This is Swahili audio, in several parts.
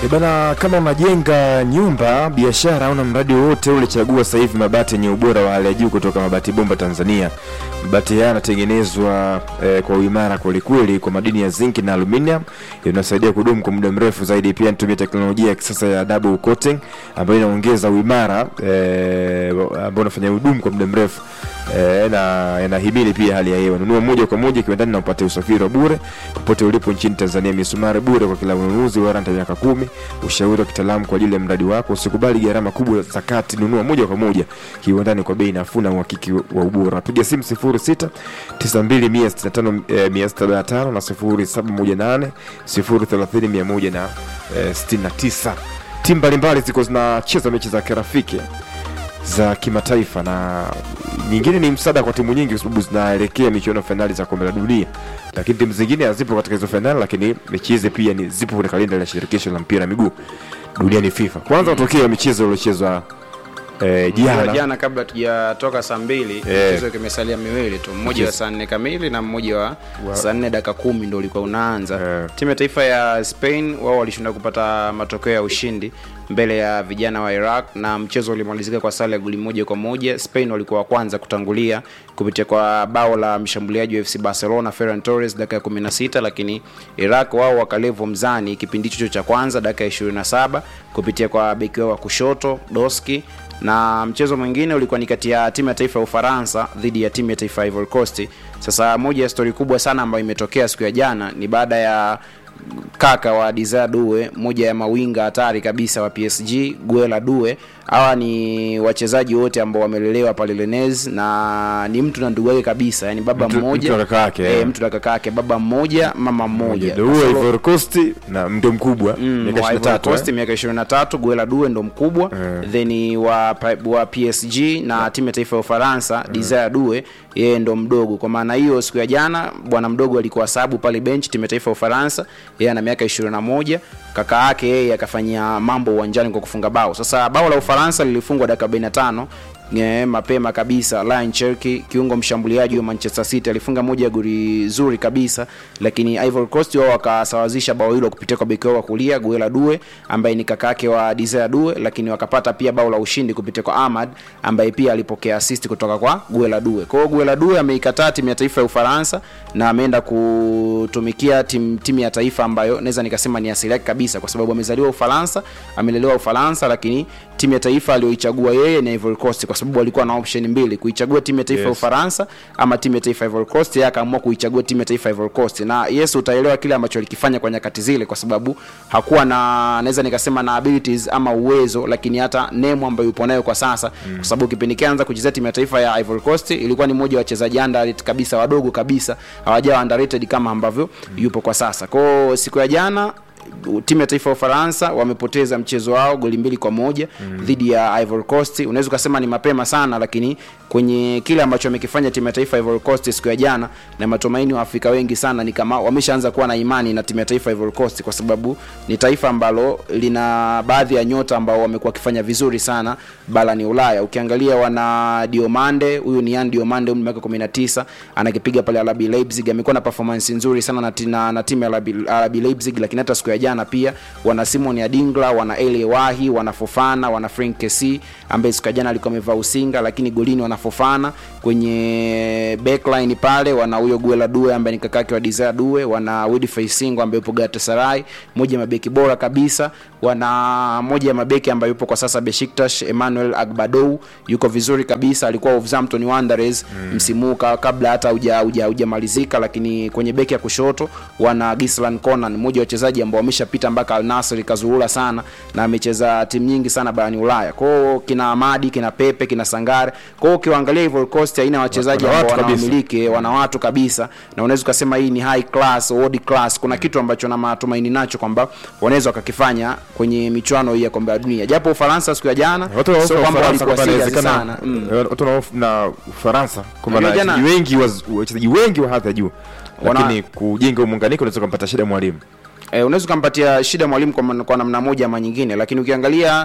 E bana, kama unajenga nyumba, biashara au na mradi wowote ule, chagua sasa hivi mabati yenye ubora wa hali ya juu kutoka Mabati Bomba Tanzania. Mabati haya yanatengenezwa eh, kwa uimara kwelikweli kwa madini ya zinki na aluminium inasaidia kudumu kwa muda mrefu zaidi. Pia natumia teknolojia ya kisasa ya double coating ambayo inaongeza uimara eh, ambao unafanya hudumu kwa muda mrefu eh, na inahimili pia hali ya hewa. Nunua moja kwa moja kiwandani na upate usafiri wa bure popote ulipo nchini Tanzania. Misumari bure kwa kila ununuzi, warranty ya miaka kumi, ushauri wa kitaalamu kwa ajili ya mradi wako. Usikubali gharama kubwa za kati, nunua moja kwa moja kiwandani kwa bei nafuu na uhakiki wa ubora. Piga simu 06 92 165 175 na 0718 030 169. Timu mbalimbali ziko zinacheza mechi za kirafiki za kimataifa na nyingine ni msaada kwa timu nyingi kwa sababu zinaelekea michuano fainali za kombe la dunia, lakini timu zingine hazipo katika hizo fainali, lakini mechi hizi pia ni zipo kwenye kalenda ya shirikisho la mpira wa miguu duniani FIFA. Kwanza matokeo ya michezo iliyochezwa eh, jana jana jana kabla tujatoka saa mbili Eh. mchezo kimesalia miwili tu mmoja wa Mchezo. saa nne kamili na mmoja wa saa nne dakika kumi ndo ulikuwa unaanza Eh. timu ya taifa ya spain wao walishinda kupata matokeo ya ushindi mbele ya vijana wa iraq na mchezo ulimalizika kwa sare ya goli moja kwa moja spain walikuwa wa kwanza kutangulia kupitia kwa bao la mshambuliaji wa fc barcelona ferran torres dakika ya 16 lakini iraq wao wakalevo mzani kipindi hicho cha kwanza dakika ya 27 kupitia kwa beki wao wa kushoto doski na mchezo mwingine ulikuwa ni kati ya timu ya taifa ya ufaransa dhidi ya timu ya taifa ya ivory coast sasa moja ya stori kubwa sana ambayo imetokea siku ya jana ni baada ya kaka wa Desire Due, moja ya mawinga hatari kabisa wa PSG, Guela Due. Hawa ni wachezaji wote ambao wamelelewa pale Rennes na ni mtu na ndugu yake kabisa, yani baba Mtu- mmoja mtu na kaka yake, eh, eh. mtu na kaka yake, baba mmoja mama mmoja. ndio huo Solo- Ivory Coast na ndio mkubwa Mm, miaka wa Ivory 23 Coast eh. miaka 23 Guela Due ndo mkubwa Eh. then wa, pa- wa PSG na timu ya taifa ya Ufaransa Desire Due yeye ndo mdogo. Kwa maana hiyo siku ya jana bwana mdogo alikuwa sabu pale bench timu ya taifa ya Ufaransa, yeye ana miaka 21, kaka yake yeye akafanyia mambo uwanjani kwa kufunga bao. Sasa bao la Ufaransa lilifungwa dakika 45 Nye, mapema kabisa Ryan Cherki kiungo mshambuliaji wa Manchester City alifunga moja ya goli zuri kabisa, lakini Ivory Coast wao wakasawazisha bao hilo kupitia kwa beki wao wa kulia Guela Due ambaye ni kakake wa Desire Due, lakini wakapata pia bao la ushindi kupitia kwa Ahmad ambaye pia alipokea assist kutoka kwa Guela Due. Kwa hiyo Guela Due ameikataa timu ya taifa ya Ufaransa na ameenda kutumikia timu timu ya taifa ambayo naweza nikasema ni asili yake kabisa, kwa sababu amezaliwa Ufaransa, amelelewa Ufaransa, lakini timu ya taifa aliyoichagua yeye ni Ivory Coast kwa sababu alikuwa na option mbili, kuichagua timu ya taifa ya Yes. Ufaransa ama timu ya taifa ya Ivory Coast. Yeye akaamua kuichagua timu ya taifa ya Ivory Coast, na yes, utaelewa kile ambacho alikifanya kwa nyakati zile, kwa sababu hakuwa na naweza nikasema na abilities ama uwezo, lakini hata name ambayo yupo nayo kwa sasa mm. kwa sababu kipindi kianza kuchezea timu ya taifa ya Ivory Coast ilikuwa ni mmoja wa wachezaji underrated kabisa, wadogo kabisa, hawajawa underrated kama ambavyo yupo kwa sasa. Kwa hiyo siku ya jana timu ya taifa ya Ufaransa wamepoteza mchezo wao goli mbili kwa moja mm. dhidi ya Ivory Coast. Unaweza ukasema ni mapema sana, lakini kwenye kile ambacho wamekifanya timu ya taifa ya Ivory Coast siku ya jana, na matumaini wa Afrika wengi sana ni kama wameshaanza kuwa na imani na timu ya taifa ya Ivory Coast, kwa sababu ni taifa ambalo lina baadhi ya nyota ambao wamekuwa wakifanya vizuri sana barani Ulaya. Ukiangalia wana Diomande, huyu ni Yan Diomande, umri miaka 19, anakipiga pale RB Leipzig, amekuwa na performance nzuri sana na, na, na timu ya RB, RB Leipzig, lakini hata siku ya jana pia wana Simon Adingla, wana Eli Wahi, wana Fofana, wana Frank Kesi ambaye siku ya jana alikuwa amevaa usinga, lakini golini wana Fofana. Kwenye backline pale wana huyo Guela Due ambaye ni kakake wa Desire Due, wana Wilfried Singo ambaye yupo Galatasaray, moja ya mabeki bora kabisa. Wana moja ya mabeki ambaye yupo kwa sasa Besiktas, Emmanuel Agbadou yuko vizuri kabisa, alikuwa Wolverhampton Wanderers mm. msimu huu ka- kabla hata huja huja hujamalizika, lakini kwenye beki ya kushoto wana Gislan Conan, mmoja wa wachezaji ambao wameshapita mpaka Al Nassr kazuhula sana na amecheza timu nyingi sana barani Ulaya. Kwa hiyo kina Amadi, kina Pepe, kina Sangare. Kwa hiyo ukiwaangalia Ivory Coast haina wachezaji Wana ambao watu kabisa. wanawamiliki, wana watu kabisa, na unaweza ukasema hii ni high class, world class. Kuna kitu ambacho na matumaini nacho kwamba wanaweza wakakifanya kwenye michuano hii ya kombe la dunia, japo Ufaransa siku ya jana Watu wanahofu sio na kwamba Ufaransa walikuwa kwamba serious inawezekana sana mm. eh, watu wanahofu na Ufaransa kwamba na Unajua jana- wachezaji wengi wa- wachezaji wengi wa hadhi ya juu, Wana- lakini kujenga muunganiko unaweza kumpata shida mwalimu. E, unaweza ukampatia shida mwalimu kwa, kwa namna moja ama nyingine, lakini ukiangalia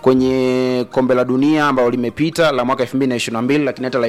kwenye kombe la dunia ambalo limepita la mwaka 2022 lakini hata la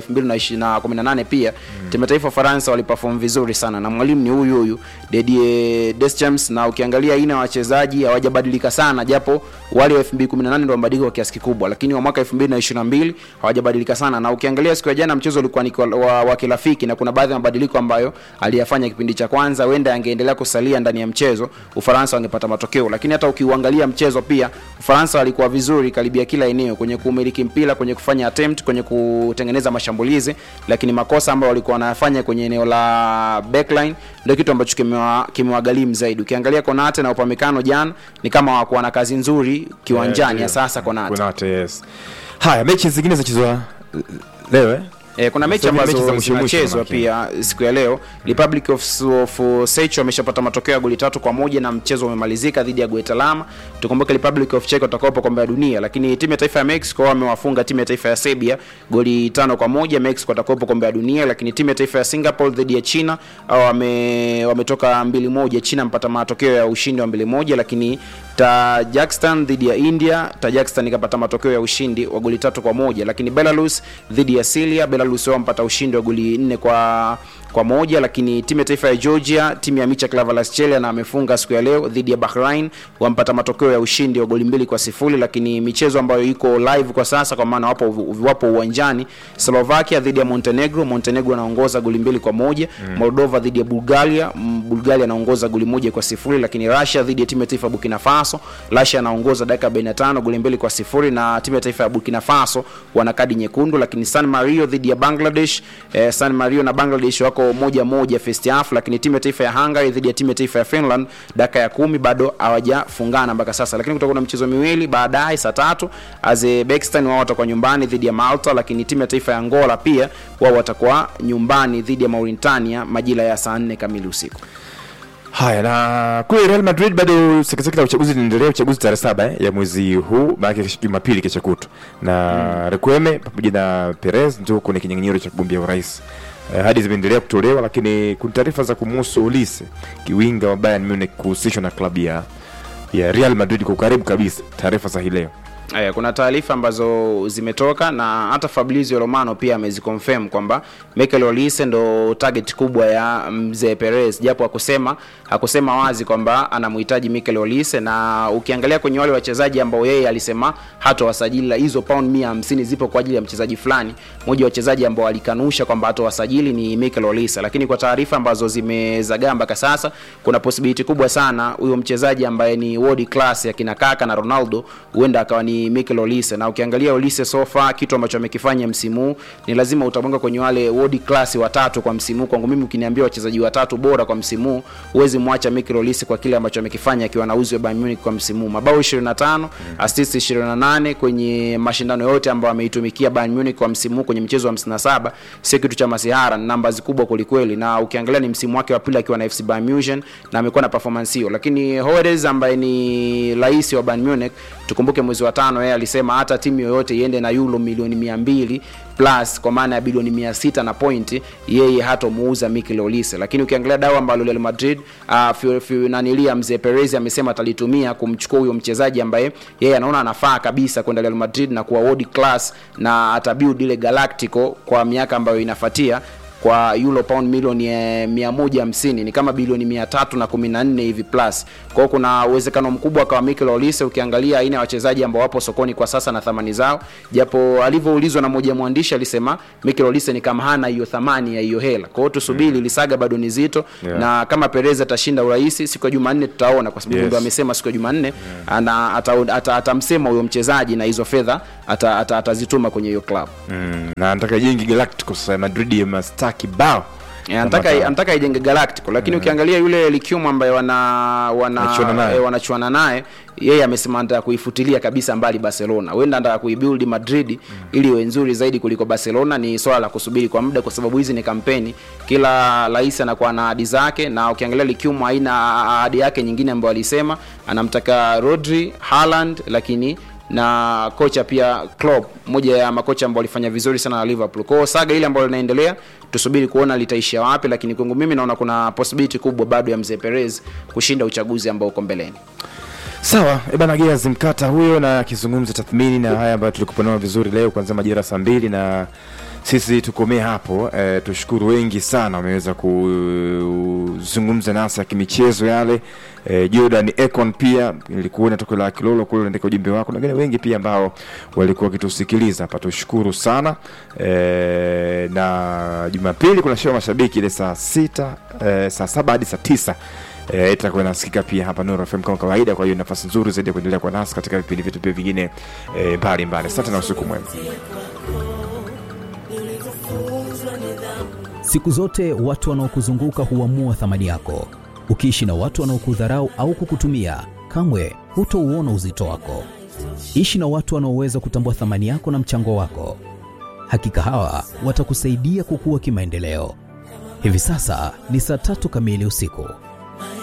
2018 pia mm. timu ya taifa Faransa waliperform vizuri sana na mwalimu ni huyu huyu Didier Deschamps, na ukiangalia aina ya wachezaji hawajabadilika sana, japo wale wa 2018 ndio wamebadilika kwa kiasi kikubwa, lakini wa mwaka 2022 hawajabadilika sana, na ukiangalia siku ya jana mchezo ulikuwa ni wa, wa kirafiki na kuna baadhi ya mabadiliko ambayo aliyafanya kipindi cha kwanza, wenda angeendelea kusalia ndani ya mchezo Ufaransa wangepata matokeo, lakini hata ukiuangalia mchezo pia Ufaransa walikuwa vizuri karibia kila eneo, kwenye kumiliki mpira, kwenye kufanya attempt, kwenye kutengeneza mashambulizi, lakini makosa ambayo walikuwa wanayafanya kwenye eneo la backline ndio kitu ambacho kimewagharimu zaidi. Ukiangalia Konate na Upamecano jana ni kama hawakuwa na kazi nzuri kiwanjani Yeah, ya sasa Konate. Konate, yes. Haya, mechi zingine zinachezwa leo eh? E, kuna mechi Sasa hivi mechi za ambazo mwisho mwisho zinachezwa manake. pia siku ya leo. Republic of, of Czech wameshapata matokeo ya goli tatu kwa moja na mchezo umemalizika dhidi ya Guatemala. Tukumbuke Republic of Czech watakuwa hapo kombe la dunia, lakini timu ya taifa ya Mexico wamewafunga timu ya taifa ya Serbia goli tano kwa moja. Mexico watakuwa hapo kombe la dunia, lakini timu ya taifa ya Singapore dhidi ya China au wame wametoka mbili moja. China mpata matokeo ya ushindi wa mbili moja, lakini Tajikistan dhidi ya India, Tajikistan ikapata matokeo ya ushindi wa goli tatu kwa moja, lakini Belarus dhidi ya Syria, Belarus wao mpata ushindi wa goli nne kwa kwa moja, lakini timu ya taifa ya Georgia, timu ya Micha Klavalaschelia na amefunga siku ya leo dhidi ya Bahrain, wampata matokeo ya ushindi wa goli mbili kwa sifuri. Lakini michezo ambayo iko live kwa sasa, kwa maana wapo wapo uwanjani, Slovakia dhidi ya Montenegro, Montenegro anaongoza goli mbili kwa moja mm. Moldova dhidi ya Bulgaria, mm, Bulgaria anaongoza goli moja kwa sifuri. Lakini Russia dhidi ya timu ya taifa ya Burkina Faso, Russia anaongoza dakika 45 goli mbili kwa sifuri, na timu ya taifa ya Burkina Faso wana kadi nyekundu. Lakini San Marino dhidi ya Bangladesh, eh, San Marino na Bangladesh wako moja moja first half, lakini timu ya taifa ya Hungary dhidi ya timu ya taifa ya Finland dakika ya kumi bado hawajafungana mpaka sasa, lakini kutakuwa na michezo miwili baadaye saa tatu. Azerbaijan wao watakuwa nyumbani dhidi ya Malta, lakini timu ya taifa ya Angola pia wao watakuwa nyumbani dhidi ya Mauritania majira ya saa nne kamili usiku. Haya, na kule Real Madrid bado sekeseke la uchaguzi linaendelea, uchaguzi tarehe saba eh, ya mwezi huu, maana Jumapili kesho kutwa, na Requeme pamoja na Perez ndio kwenye kinyang'anyiro cha kugombea urais. Eh, hadi zimeendelea kutolewa, lakini kuna taarifa za kumuhusu Olise, kiwinga wa Bayern Munich kuhusishwa na klabu ya ya Real Madrid kwa ukaribu kabisa. Taarifa za hii leo Aya, kuna taarifa ambazo zimetoka na hata Fabrizio Romano pia ameziconfirm kwamba Mikel Olise ndo target kubwa ya mzee Perez, japo hakusema hakusema wazi kwamba anamhitaji Mikel Olise, na ukiangalia kwenye wale wachezaji ambao yeye alisema hatowasajili, hizo pound 150 zipo kwa ajili ya mchezaji fulani. Mmoja wa wachezaji ambao alikanusha kwamba hatowasajili ni Mikel Olise, lakini kwa taarifa ambazo zimezagaa mpaka sasa, kuna possibility kubwa sana huyo mchezaji ambaye ni world class ya kina Kaka na Ronaldo huenda akawa ni Mikel Olise, na ukiangalia Olise so far kitu ambacho amekifanya msimu huu ni lazima utamwanga kwenye wale world class watatu kwa msimu huu. Kwangu mimi ukiniambia wachezaji watatu bora kwa msimu huu, huwezi mwacha Mikel Olise kwa kile ambacho amekifanya akiwa na uzi wa Bayern Munich kwa msimu huu, mabao 25, assist 28 kwenye mashindano yote ambayo ameitumikia Bayern Munich kwa msimu huu kwenye mchezo wa 57, sio kitu cha masihara, ni numbers kubwa kwelikweli, na ukiangalia ni msimu wake wa pili akiwa na FC Bayern Munich na amekuwa na performance hiyo, lakini Hoedes ambaye ni rais wa Bayern Munich, tukumbuke mwezi wa tano yeye alisema hata timu yoyote iende na euro milioni mia mbili plus kwa maana ya bilioni mia sita na pointi yeye hatomuuza Mikel Olise. Lakini ukiangalia dawa ambalo Real Madrid uh, nanilia mzee Perez amesema atalitumia kumchukua huyo mchezaji ambaye yeye anaona anafaa kabisa kwenda Real Madrid na kuwa world class na atabuild ile Galactico kwa miaka ambayo inafuatia kwa euro pound milioni eh, 150 ni kama bilioni 314 hivi plus. Kwa hiyo kuna uwezekano mkubwa kwa Mikel Olise, ukiangalia aina ya wachezaji ambao wapo sokoni kwa sasa na thamani zao, japo alivyoulizwa na mmoja mwandishi alisema Mikel Olise ni kama hana hiyo thamani ya hiyo hela. Kwa hiyo tusubiri, mm. lisaga bado ni zito Yeah. na kama Perez atashinda urais siku ya Jumanne tutaona, kwa sababu Yes. ndio amesema siku ya Jumanne ana atamsema ata, ata huyo mchezaji na hizo fedha atazituma ata, atazituma kwenye hiyo club. mm, na anataka jengi Galacticos sasa Madrid ya mastaa kibao Eh, anataka anataka ijenge Galactico lakini ukiangalia yule Likium ambaye wana Wanachuana wana naye. eh, wanachuana naye yeye amesema anataka kuifutilia kabisa mbali Barcelona. Huenda anataka kuibuild Madrid ili iwe nzuri zaidi kuliko Barcelona. Ni swala la kusubiri kwa muda, kwa sababu hizi ni kampeni, kila rais anakuwa na ahadi zake, na ukiangalia Likium haina ahadi yake nyingine ambayo alisema anamtaka Rodri, Haaland, lakini na kocha pia Klopp, moja ya makocha ambao walifanya vizuri sana na Liverpool. Kwa hiyo saga ile ambayo linaendelea tusubiri kuona litaishia wapi, lakini kwangu mimi naona kuna possibility kubwa bado ya mzee Perez kushinda uchaguzi ambao uko mbeleni. Sawa, e bana Gears Mkata huyo na akizungumza tathmini na haya ambayo tulikupa nao vizuri leo kuanzia majira saa mbili na sisi tukomee hapo. E, tushukuru wengi sana wameweza kuzungumza nasi ya kimichezo yale. E, Jordan Econ pia nilikuona toko la Kilolo kule unaandika ujumbe wako, na wengine wengi pia ambao walikuwa wakitusikiliza hapa, tushukuru sana e, na Jumapili kuna show mashabiki ile saa sita e, saa saba hadi saa tisa eh, itakuwa inasikika pia hapa Nuru FM kama kawaida. Kwa hiyo nafasi nzuri zaidi ya kuendelea kwa nasi katika vipindi vyetu pia vingine eh, mbalimbali. Asante na usiku mwema. Siku zote watu wanaokuzunguka huamua thamani yako. Ukiishi na watu wanaokudharau au kukutumia, kamwe hutouona uzito wako. Ishi na watu wanaoweza kutambua thamani yako na mchango wako. Hakika hawa watakusaidia kukua kimaendeleo. Hivi sasa ni saa tatu kamili usiku.